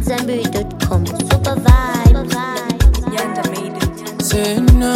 AmadZanbury.com. Super vibe. Yanda made it. Say no.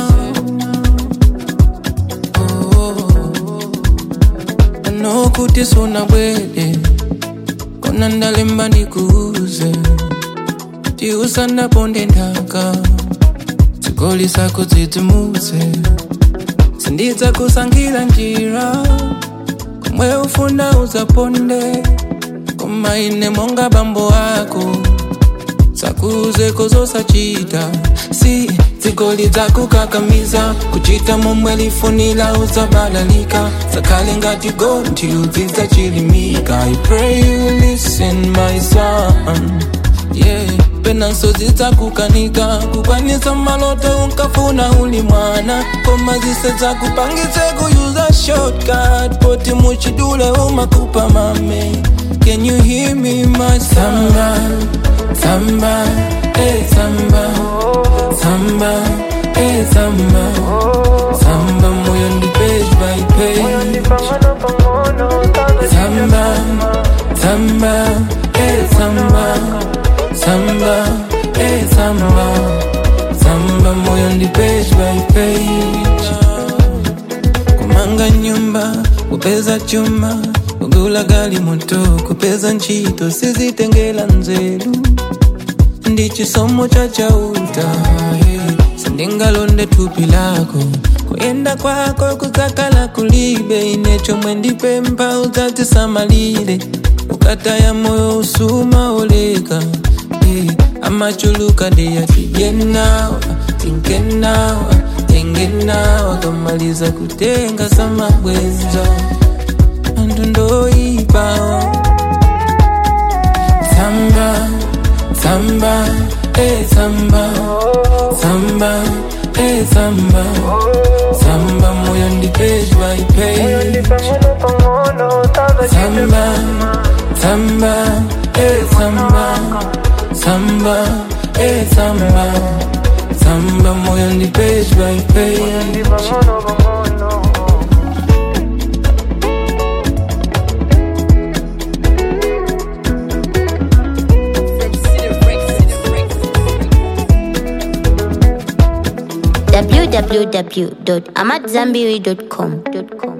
Oh, I know kuti suna bwede kona ndalemba ndikuuze ti usandaponde nthaka zigoli zako dzidzimutse sindidza kusankhira njira komwe ufuna uzaponde koma ine monga bambo ako sakuze kozosachita si zigoli dzakukakamiza kuchita momwe lifunira uzabalalika zakhale ngati gonthi udzidza chilimika i pray you listen my son yeah penanso zidzakukanika kukwanisa maloto unkafuna uli mwana koma zise zakupangitse kuyuza shortcut poti muchidule umakupa mame can you hear me my samba samba eh samba samba eh samba samba moyo ndi page by page samba samba eh samba samba eh samba samba moyo ndi page by page kumanga nyumba kupeza chuma kugula gali moto kupeza ntchito sizitengera nzeru ndi chisomo cha chauta hey. sindingalonde thupi lako kuyenda kwako kudzakhala kulibe ine chomwe ndipempha udzatisamalire ukataya moyo usuma oleka hey. amachuluka ndiyatijenawa tinkenawa tengenawa kamaliza kutenga samabwenza anthu ndoyipawa samba samba eh samba samba eh samba samba moyo ndi page by page samba samba eh samba samba eh samba samba moyo ndi page by page www.amadzanbury.com.